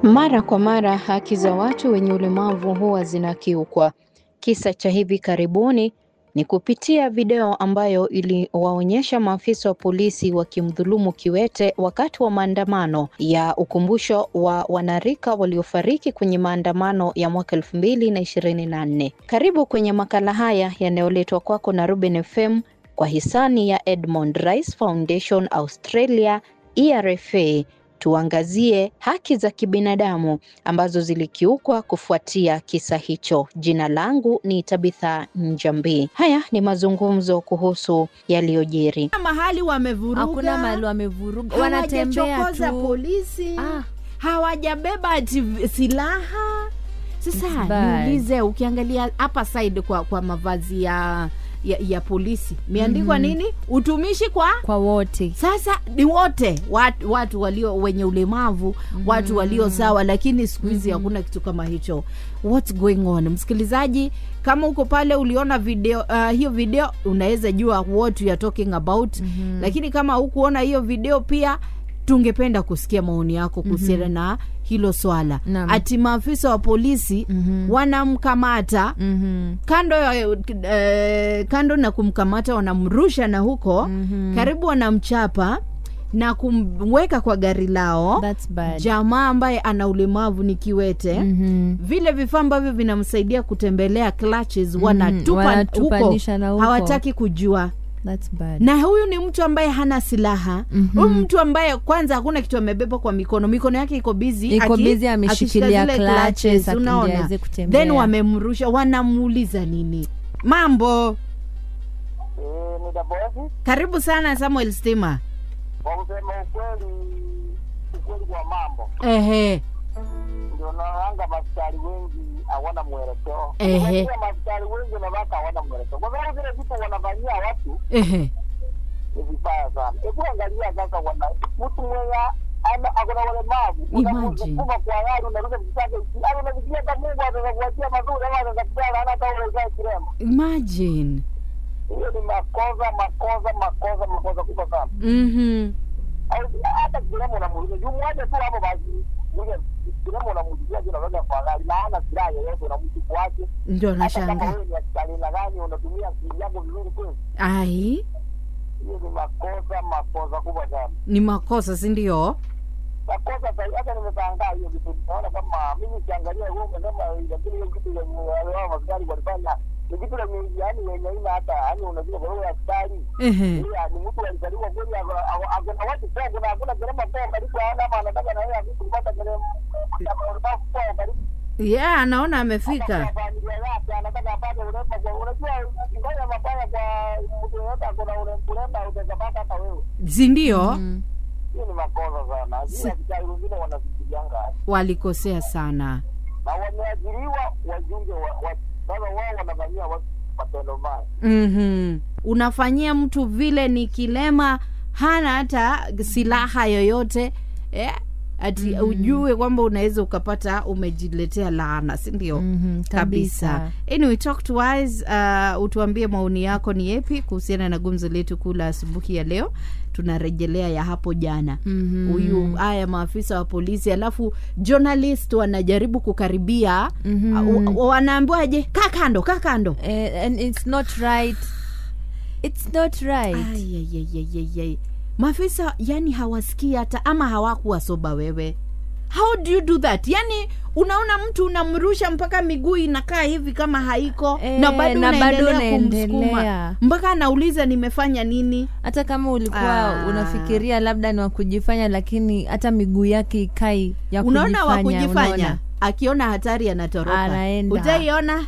Mara kwa mara haki za watu wenye ulemavu huwa zinakiukwa. Kisa cha hivi karibuni ni kupitia video ambayo iliwaonyesha maafisa wa polisi wakimdhulumu kiwete wakati wa maandamano ya ukumbusho wa wanarika waliofariki kwenye maandamano ya mwaka elfu mbili na ishirini na nne. Karibu kwenye makala haya yanayoletwa kwako na Ruben FM kwa hisani ya Edmond Rice Foundation Australia ERFA. Tuangazie haki za kibinadamu ambazo zilikiukwa kufuatia kisa hicho. Jina langu ni Tabitha Njambi. Haya ni mazungumzo kuhusu yaliyojiri. mahali wamevuruga, hakuna mahali wamevuruga, wanatembea hawajachokoza tu. polisi Ah. hawajabeba ati silaha. Sasa It's bad. niulize, ukiangalia hapa side kwa, kwa mavazi ya, ya, ya polisi imeandikwa nini? Utumishi kwa kwa wote sasa ni wote watu, watu walio wenye ulemavu watu walio sawa, lakini siku hizi hakuna kitu kama hicho. What's going on? Msikilizaji, kama uko pale uliona video uh, hiyo video unaweza jua what you are talking about lakini kama hukuona hiyo video pia tungependa kusikia maoni yako kuhusiana na hilo swala. Naam. Ati maafisa wa polisi wanamkamata Mhm. kando ya eh, kando na kumkamata wanamrusha na huko karibu wanamchapa na kumweka kwa gari lao That's bad. jamaa ambaye ana ulemavu ni kiwete Mhm. vile vifaa ambavyo vinamsaidia kutembelea clutches wanatupa huko wanatupanisha na huko. hawataki kujua That's bad. na huyu ni mtu ambaye hana silaha huyu mtu ambaye kwanza hakuna kitu amebeba kwa mikono mikono yake iko bizi Iko busy ameshikilia clutches, akili unaona aweze kutembea. then wamemrusha wanamuuliza nini mambo Eh, ni Daboezi. karibu sana samuel stima Kwa kusema ukweli, ukweli kwa mambo ehe ndio naanga maskari wengi hawana mwelekeo. Ehe. Unajua maskari wengi wanawaka hawana mwelekeo, kwa sababu zile vitu wanafanyia watu ehe ni vibaya sana. Hebu angalia sasa, wana mtu mwenye ana akona ulemavu Imagine. unamsukuma kwa gari, unarudi kitake, yani unafikiria hata Mungu ataweza kuachia mazuri ama ataweza kujala hana hata uwezo kirema. imagine Hiyo ni makosa, makosa, makosa, makosa kubwa sana. mhm Au- hata kirema unamuuliza juu mmoja tu hapo basi ule kirema unamuulizia juu unaweza kwa gari na hana silaha yoyote unamtupu wake ndio hata kama nashanga wewe ni askari na gani unatumia akili yako vizuri kweli ai hiyo ni makosa makosa kubwa sana ni makosa si ndio makosa sahi hata nimeshangaa hiyo kitu naona kama mimi kiangalia huo umesema lakini hiyo kitu yenye wale askari walifanya ni kitu lenye yani wenye haina hata yani unajua kwa hiyo askari ehe Iya, ni mtu alizaliwa kweli ako- ako- akona watu poa, kuna hakuna gharama poa karibu hana ama anataka na yeye akuti kupata gharama ulemavu poa karibu yeah anaona amefika kwa familia yake anataka apate urembo kwa unajua ukifanya mabaya kwa mtu yoyote akona ure- urembo utaweza pata hata wewe si ndio Mm. hiyo ni makosa sana lakini askari wengine wanafikirianga walikosea sana na wameajiriwa wajunge wa wa- sasa wao wanafanyia watu matendo mbaya mm unafanyia mtu vile ni kilema hana hata silaha yoyote eh? ati ujue kwamba unaweza ukapata umejiletea laana si ndio Mhm, kabisa kabisa. anyway talk to us uh, utuambie maoni yako ni yepi kuhusiana na gumzo letu kuu la asubuhi ya leo tunarejelea ya hapo jana Mhm. huyu haya maafisa wa polisi alafu journalist wanajaribu kukaribia Mhm. uh, wanaambiwaje kaa kando kaa kando Eh, and it's not right it's not right Ayayayayayay. maafisa yani hawasikii hata ama hawakuwa soba wewe how do you do that yani unaona mtu unamrusha mpaka miguu inakaa hivi kama haiko Eh, na bado na bado unaendelea kumsukuma unaendelea. mpaka anauliza nimefanya nini hata kama ulikuwa Ah. unafikiria labda ni wakujifanya lakini hata miguu yake ikai ya unaona wa kujifanya, kujifanya unaona? akiona hatari anatoroka Anaenda. utaiona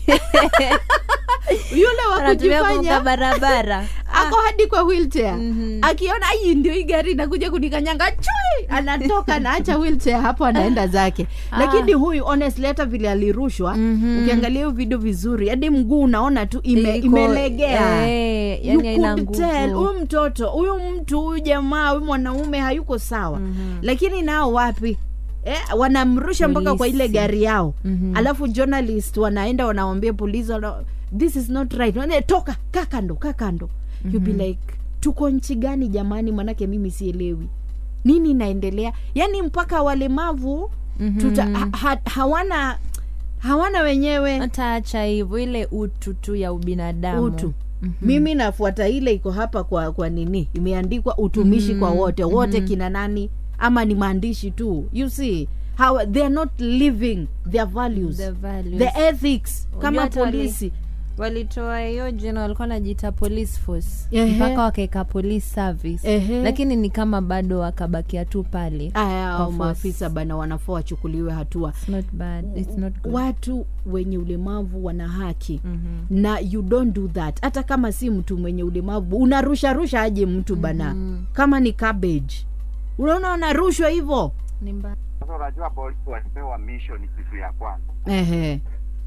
yule wa Anatumia kuvuka kujifanya barabara ako hadi kwa wheelchair Mhm. akiona hii ndio hii gari inakuja kunikanyanga chui anatoka naacha wheelchair hapo anaenda zake lakini huyu honestly hata vile alirushwa Mhm. ukiangalia hiyo video vizuri hadi mguu unaona tu ime, Iko- imelegea eh, You yani haina could tell, nguvu huyu mtoto huyu mtu huyu jamaa huyu mwanaume hayuko sawa Mhm. lakini nao wapi eh, wanamrusha mpaka kwa ile Polisi. gari yao Mhm. alafu journalist wanaenda wanawambia polisi wana, this is not right Wana, toka kaa kando kaa kando mm-hmm. be like tuko nchi gani jamani manake mimi sielewi nini inaendelea yaani mpaka walemavu Mhm. tuta, ha, ha, hawana hawana wenyewe hata acha hivyo ile utu tu ya ubinadamu utu mimi nafuata ile iko hapa kwa kwa nini imeandikwa utumishi kwa wote wote kina nani ama ni maandishi tu you see how they are not living their values The values. the ethics Unajua kama hata wali- polisi walitoa hiyo jina walikuwa najiita police force Ehe. mpaka wakaweka police service Ehe. lakini ni kama bado wakabakia tu pale aya Kwa au force. maafisa bana wanafaa wachukuliwe hatua It's not bad. It's not good. watu wenye ulemavu wana haki Mhm. na you don't do that hata kama si mtu mwenye ulemavu unarusha rusha aje mtu bana kama ni cabbage unaona wanarushwa hivyo Ni mbaya. Sasa unajua polisi walipewa mission kitu ya kwanza ehe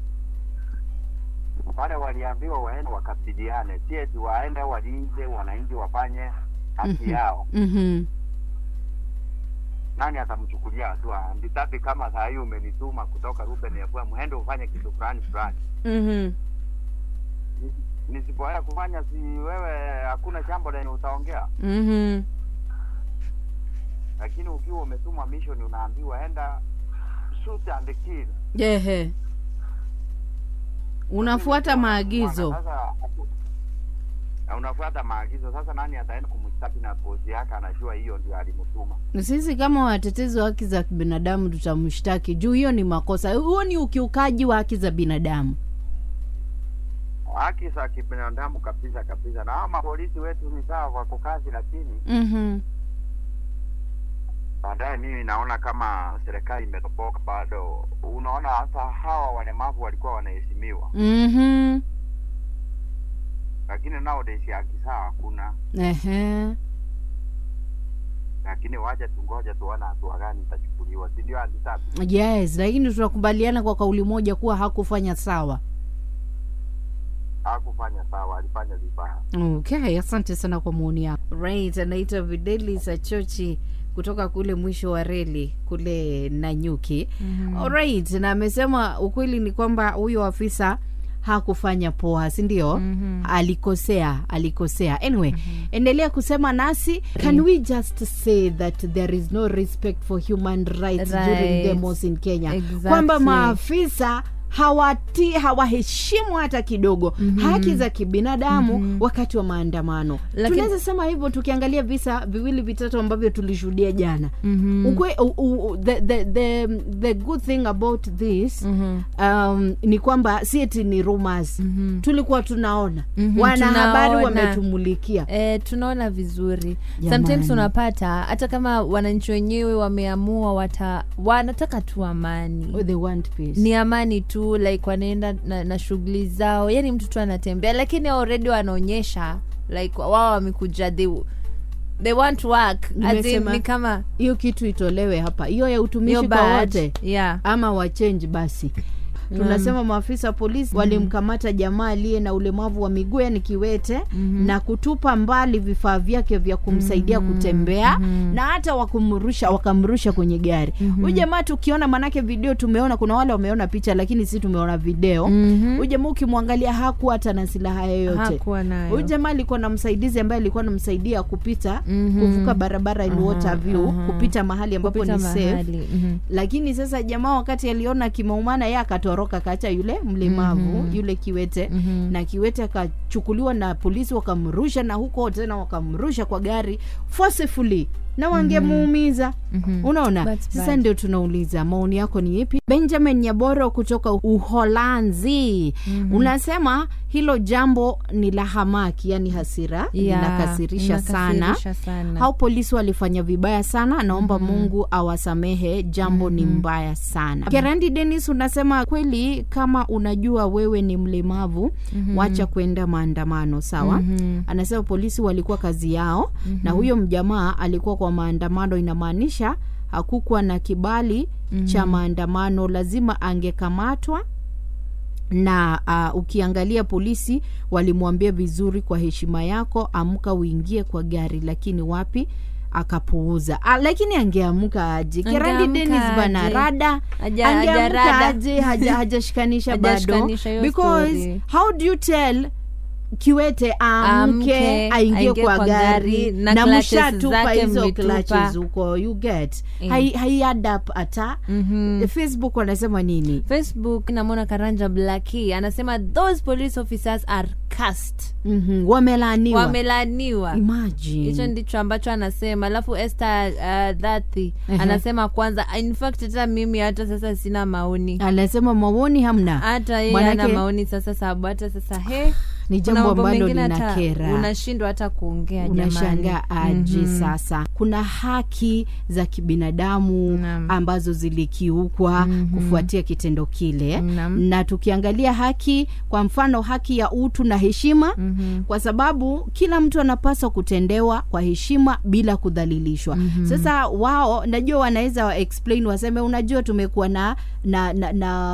pale, waliambiwa waende wakapigane, si eti waende walinze wananchi wafanye haki yao. mhm Nani atamchukulia hatua? Nditapi kama saa hii umenituma kutoka Ruben FM, mwende ufanye kitu fulani fulani, mhm nisipoenda kufanya, si wewe, hakuna jambo lenye utaongea. mhm Lakini ukiwa umetumwa mission, unaambiwa enda shoot and kill. ehe unafuata maagizo Sasa haku- na unafuata maagizo. Sasa nani ataenda kumshtaki na bosi yake anajua hiyo ndio alimtuma? sisi kama watetezi wa haki za binadamu tutamshtaki juu hiyo ni makosa huo ni ukiukaji wa haki za binadamu Haki za kibinadamu kabisa kabisa, na hao mapolisi wetu ni sawa wako kazi, lakini mhm baadaye mimi naona kama serikali imetoboka bado. Unaona, hasa hawa walemavu walikuwa wanaheshimiwa, mhm lakini nowadays haki sawa hakuna. ehe Lakini waje tungoje tuone hatua gani itachukuliwa, si ndio? Anditapi yes lakini tunakubaliana kwa kauli moja kuwa hakufanya sawa hakufanya sawa, alifanya vibaya. okay asante sana kwa maoni yako right anaitwa videli sachochi kutoka kule mwisho wa reli kule nanyuki mm-hmm. alright na amesema ukweli ni kwamba huyo afisa hakufanya poa si ndio mm-hmm. alikosea alikosea anyway mm-hmm. endelea kusema nasi can we just say that there is no respect for human rights during Right. demos in kenya Exactly. kwamba maafisa hawati hawaheshimu hata kidogo mm-hmm. haki za kibinadamu mm-hmm. wakati wa maandamano Lakini- tunaweza sema hivyo tukiangalia visa viwili vitatu ambavyo tulishuhudia jana Mhm. Ukwe, u, u, the, the, the, the good thing about this Mhm. um, ni kwamba si eti ni rumors Mhm. tulikuwa tunaona Mhm, wanahabari tunaona. wametumulikia E, tunaona vizuri Jamani. sometimes unapata hata kama wananchi wenyewe wameamua wata wanataka tu amani oh, they want peace. ni amani tu like wanaenda na, na shughuli zao yani mtu tu anatembea lakini already wanaonyesha like wao wamekuja they, they want work As in, Nimesema- ni kama hiyo kitu itolewe hapa hiyo ya hiyo utumishi kwa bad. wote yeah ama wachenji basi tunasema maafisa wa polisi walimkamata jamaa aliye na ulemavu wa miguu yani kiwete na kutupa mbali vifaa vyake vya kumsaidia kutembea na hata wakumrusha wakamrusha kwenye gari huyu jamaa tukiona manake video tumeona kuna wale wameona picha lakini si tumeona video Mhm. huyu jamaa ukimwangalia hakuwa hata na silaha yoyote hakuwa nayo huyu jamaa alikuwa na msaidizi ambaye alikuwa anamsaidia kupita Mhm. kuvuka barabara in Aha, water view aha. kupita mahali ambapo kupita ni safe mahali Mhm. lakini sasa jamaa wakati aliona kimaumana ye akatoroka kaacha yule mlemavu Mhm. yule kiwete Mhm. na kiwete akachukuliwa na polisi wakamrusha na huko tena wakamrusha kwa gari forcefully na wangemuumiza Mhm. unaona That's sasa bad. ndio tunauliza maoni yako ni ipi benjamin nyaboro kutoka uholanzi unasema hilo jambo ni la hamaki yani hasira Yeah, linakasirisha sana inakasirisha sana. hao polisi walifanya vibaya sana naomba mungu awasamehe jambo ni mbaya sana kerandi denis unasema kweli kama unajua wewe ni mlemavu wacha kwenda maandamano sawa Mhm. anasema polisi walikuwa kazi yao na huyo mjamaa alikuwa kwa maandamano inamaanisha hakukuwa na kibali cha maandamano lazima angekamatwa na uh, ukiangalia polisi walimwambia vizuri kwa heshima yako amka uingie kwa gari lakini wapi akapuuza ah, lakini angeamka aje kerandi Angeamka denis bana aje. rada Haja- angeamka hajarada. aje haja- hajashikanisha bado Hajashikanisha hiyo because story. how do you tell kiwete amke Amke, aingie aingie kwa kwa gari gari, na na clutches mshatupa zake hizo mmetupa. clutches huko you get Eh. hai, hai add up hata Mhm. facebook wanasema nini facebook namwona karanja blaki anasema those police officers are cast mm-hmm. wamelaaniwa wamelaniwa imagine hicho ndicho ambacho anasema alafu este uh, dhathi Ehe. anasema kwanza in fact hata mimi hata sasa sina maoni anasema maoni hamna hata yeye Manake- ana maoni sasa sababu hata sasa he ni kuna jambo mambo ambalo mengine hata linakera unashindwa hata kuongea unashangaa jamani. aje Mhm. sasa kuna haki za kibinadamu Naam. ambazo zilikiukwa Mhm. kufuatia kitendo kile Naam. na tukiangalia haki kwa mfano haki ya utu na heshima Mhm. kwa sababu kila mtu anapaswa kutendewa kwa heshima bila kudhalilishwa Mhm. sasa wao najua wanaweza wa explain waseme unajua tumekuwa na na, na,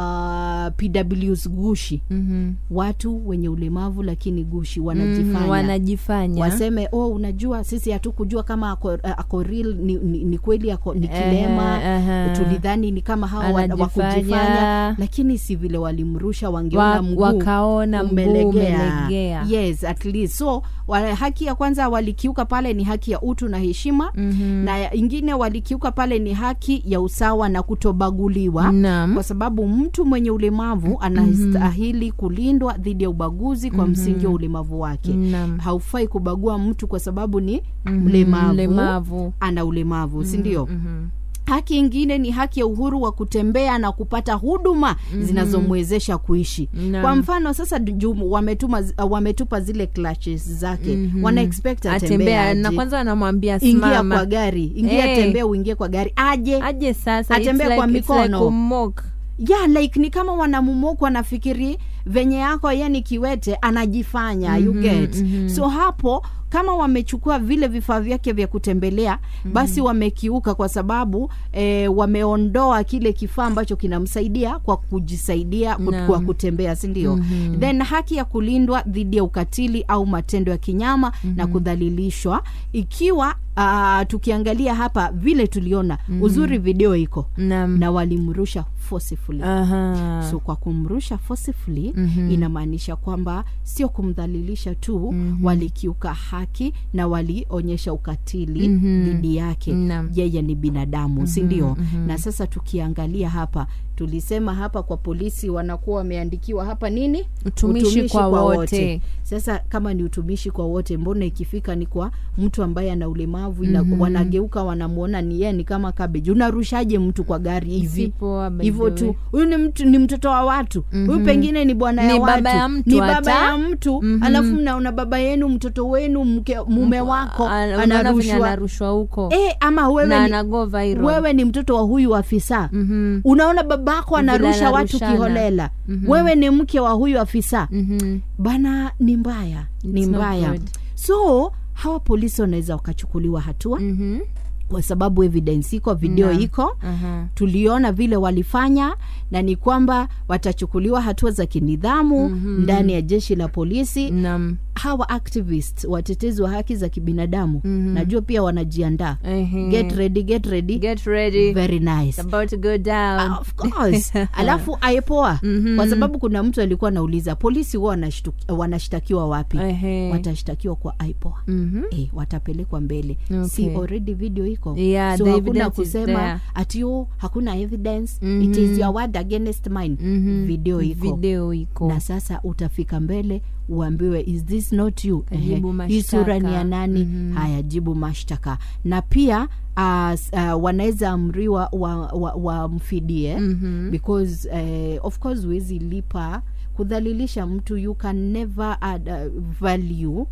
na pws gushi Mhm. watu wenye ulemavu lakini gushi Mhm, wanajifanya wanajifanya waseme oh unajua sisi hatukujua kama ako, ako real ni, ni, ni kweli ako, ni kilema Ehe, ehe. tulidhani ni kama hawa wa- Anajifanya. wakujifanya lakini si vile walimrusha wangeona Wa- mguu wakaona mguu umelegea. umelegea. yes at least so wa, haki ya kwanza walikiuka pale ni haki ya utu na heshima Mhm. na ya- ingine walikiuka pale ni haki ya usawa na kutobaguliwa Naam. kwa sababu mtu mwenye ulemavu anastahili kulindwa dhidi ya ubaguzi kwa msingi wa ulemavu wake Naam. haufai kubagua mtu kwa sababu ni Mhm, mlemavu, mlemavu. ana ulemavu si ndio Mhm. haki ingine ni haki ya uhuru wa kutembea na kupata huduma zinazomwezesha kuishi Naam. kwa mfano sasa ju- wametuma uh, wametupa zile clutches zake Mhm. wana expect atembea atembea na aje. kwanza anamwambia ingia simama kwa gari ingia Eh. tembea uingie kwa gari aje aje sasa Atembea It's kwa like- it's like mikono. kummock. yeah like ni kama wanamumuku anafikiri venye yako yani kiwete anajifanya you Mhm, get mhm. so hapo kama wamechukua vile vifaa vyake vya kutembelea basi wamekiuka kwa sababu eh, wameondoa kile kifaa ambacho kinamsaidia kwa kujisaidia ku- Naam. kwa kutembea si ndio Mhm. then haki ya kulindwa dhidi ya ukatili au matendo ya kinyama na kudhalilishwa ikiwa uh, tukiangalia hapa vile tuliona uzuri video iko Naam. na walimrusha forcefully Aha. so kwa kumrusha forcefully Mhm. inamaanisha kwamba sio kumdhalilisha tu Mhm. walikiuka haki na walionyesha ukatili Mhm. dhidi yake Naam. yeye ni binadamu si ndio mhm. na sasa tukiangalia hapa tulisema hapa kwa polisi wanakuwa wameandikiwa hapa nini Utumishi kwa wote. sasa kama ni utumishi kwa wote mbona ikifika ni kwa mtu ambaye ana ulemavu ina, wanageuka wanamwona ni yeye ni kama cabbage unarushaje mtu kwa gari hivi Si poa, by hivyo the tu way. huyu ni mtu ni mtoto wa watu huyu Mhm. pengine ni bwana ya Ni watu baba ya mtu ni hata. baba ya mtu Mhm. alafu mnaona baba yenu mtoto wenu mke, mume wako Ana- unaona venye anarushwa anarushwa huko e, ama na wewe ni, anago viral. wewe ni mtoto wa huyu afisa Mhm. unaona babako Vile anarusha watu anarushana. kiholela Mhm. wewe ni mke wa huyu afisa Mhm. bana ni mbaya ni It's not mbaya good. so hawa polisi wanaweza wakachukuliwa hatua Mhm. kwa sababu evidence iko video Naam. iko Aha. tuliona vile walifanya na ni kwamba watachukuliwa hatua za kinidhamu Mhm. ndani ya jeshi la polisi Naam. hawa activist watetezi wa haki za kibinadamu Mhm. najua pia wanajiandaa Ehe. get ready get ready Get ready. very nice It's about to go down. Ah, of course alafu aipoa Mhm. kwa sababu kuna mtu alikuwa anauliza polisi huwa wanashtu- wanashtakiwa wapi Ehe. watashtakiwa kwa aipoa Mhm. e, watapelekwa mbele Okay. si already video iko Yeah, so the hakuna evidence is kusema there. ati oh, hakuna evidence Mhm. it is your word against mine Mhm. video iko video iko na sasa utafika mbele uambiwe is this not you Jibu Ehe, hii sura ni ya mashtaka. nani Mhm. haya jibu mashtaka na pia uh, uh, wanaweza amriwa wamfidie wa, wa wamfidie, Mhm. because uh, of course huwezi lipa kudhalilisha mtu you can never add uh, value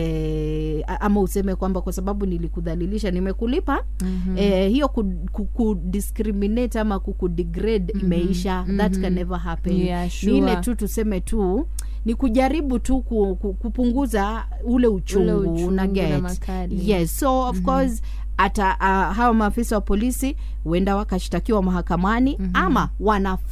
eh, a- ama useme kwamba kwa sababu nilikudhalilisha nimekulipa Mhm. eh, hiyo ku- ku- kudiscriminate ama kukudegrade imeisha that can never happen Yeah, ni ile sure. tu tuseme tu ni kujaribu tu ku, ku, kupunguza ule uchungu, uchungu una na get makali. yes so of course hata uh, hawa maafisa wa polisi huenda wakashtakiwa mahakamani ama wanafaa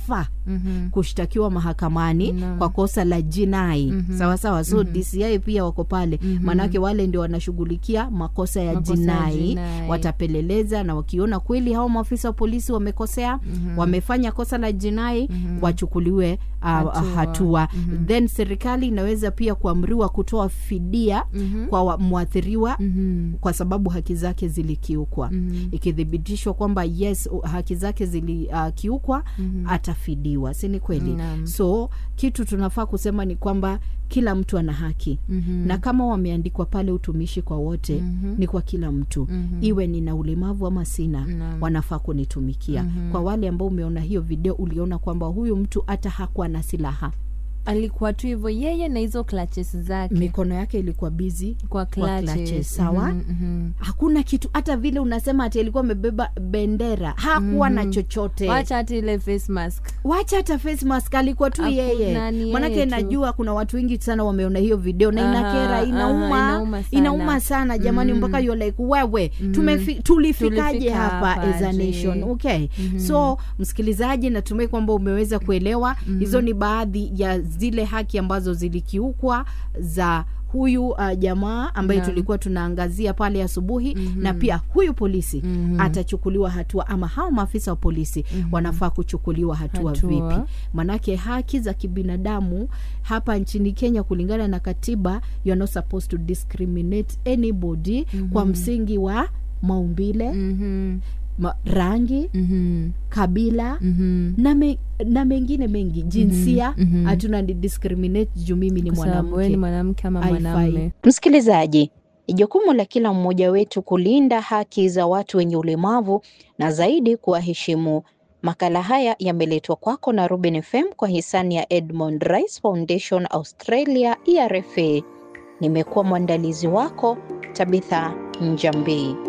Mhm. kushtakiwa mahakamani Naam. kwa kosa la jinai Mhm. sawa sawa so Mhm. DCI pia wako pale Mhm. maanake wale ndio wanashughulikia makosa ya Makosa ya jinai jinai. watapeleleza na wakiona kweli hao maafisa wa polisi wamekosea Mhm. wamefanya kosa la jinai Mhm. wachukuliwe uh, hatua, Hatua. Mhm. then serikali inaweza pia kuamriwa kutoa fidia Mhm. kwa wa- mwathiriwa Mhm. kwa sababu haki zake zilikiukwa Mhm. ikithibitishwa kwamba yes u- haki zake zilikiukwa Mhm. atafidiwa si ni kweli Naam. so kitu tunafaa kusema ni kwamba kila mtu ana haki Mhm. na kama wameandikwa pale utumishi kwa wote Mhm. ni kwa kila mtu Mhm. iwe nina ulemavu ama sina Naam. wanafaa kunitumikia Mhm. kwa wale ambao umeona hiyo video uliona kwamba huyu mtu hata hakuwa na silaha alikuwa tu hivyo yeye na hizo clutches zake mikono yake ilikuwa bizi kwa kwa clutches. clutches, sawa? Mhm, mhm. hakuna kitu hata vile unasema ati alikuwa amebeba bendera hakuwa na Mhm. chochote wacha hata ile face mask wacha hata face mask alikuwa tu Hakuna, yeye ni manake yeye tu. najua kuna watu wengi sana wameona hiyo video na Aha, inakera inauma aha, inauma sana. inauma sana jamani Mm. mpaka you're like wewe Mm. tumefi, tulifikaje Tulifika hapa hapa as a aje? nation okay Mhm. so msikilizaji natumai kwamba umeweza kuelewa hizo ni baadhi ya zile haki ambazo zilikiukwa za huyu uh, jamaa ambaye Naam. tulikuwa tunaangazia pale asubuhi Mhm. na pia huyu polisi Mhm. atachukuliwa hatua ama hao maafisa wa polisi wanafaa kuchukuliwa hatua, Hatua. vipi manake haki za kibinadamu hapa nchini kenya kulingana na katiba you are not supposed to discriminate anybody kwa msingi wa maumbile Mhm, ma, rangi mhm, kabila mhm. na, me, na mengine mengi jinsia mhm. hatuna ni discriminate juu mimi ni Kwa sababu wewe ni mwanamke mwanamke ama Haifai. mwanamume Msikilizaji, ni jukumu la kila mmoja wetu kulinda haki za watu wenye ulemavu na zaidi kuwaheshimu. Makala haya yameletwa kwako na Ruben FM kwa hisani ya Edmond Rice Foundation Australia ERFA. Nimekuwa mwandalizi wako Tabitha Njambi.